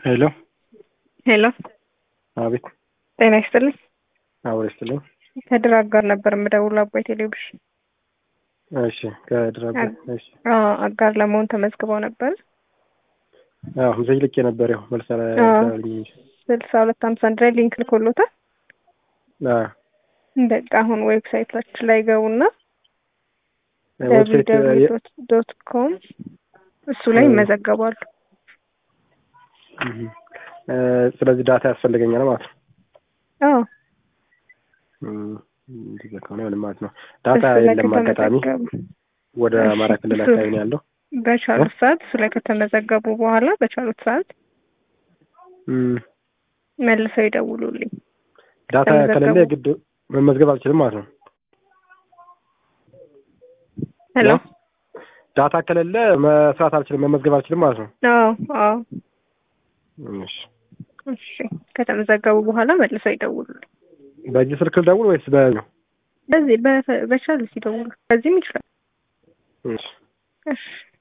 ሄሎ ሄሎ አቤት ጤና ይስጥልኝ። አውሬ ስትለኝ ከድራግ ጋር ነበር የምደውለው አባይ ቴሌቪዥን። እሺ ከድራጎ እሺ አዎ አጋር ለመሆን ተመዝግበው ነበር። አዎ ምዘይ ልክ የነበር ያው መልስ አዎ። አላልኝ እንጂ ስልሳ ሁለት ሀምሳ አንድ ላይ ሊንክ ልኮሎታል። አዎ በቃ አሁን ዌብሳይታችን ላይ ገቡና ዌብሳይት የ- ዶት ኮም እሱ ላይ እ- ይመዘገባሉ። እህ፣ እ፣ ስለዚህ ዳታ ያስፈልገኛል ማለት ነው። አዎ እም፣ እንደዚያ ከሆነ ምንም ማለት ነው። ዳታ እሱ ላይ የለም አጋጣሚ ከተመዘገቡ ወደ እሺ፣ አማራ ክልል እሱ- አካባቢ ነው ያለው። በቻሉት ሰዓት እሱ ላይ ከተመዘገቡ በኋላ በቻሉት ሰዓት እም፣ መልሰው ይደውሉልኝ። ዳታ ከተመዘገቡ- ከሌለ የግድ መመዝገብ አልችልም ማለት ነው። ሄሎ ዳታ ከሌለ መስራት አልችልም፣ መመዝገብ አልችልም ማለት ነው። አዎ አዎ እሺ እሺ ከተመዘገቡ በኋላ መልሰው ይደውሉልኝ። በዚህ ስልክ ልደውል ወይስ በነው? በዚህ በ- በቻሉት ይደውሉ። በዚህም ይችላል። እሺ እሺ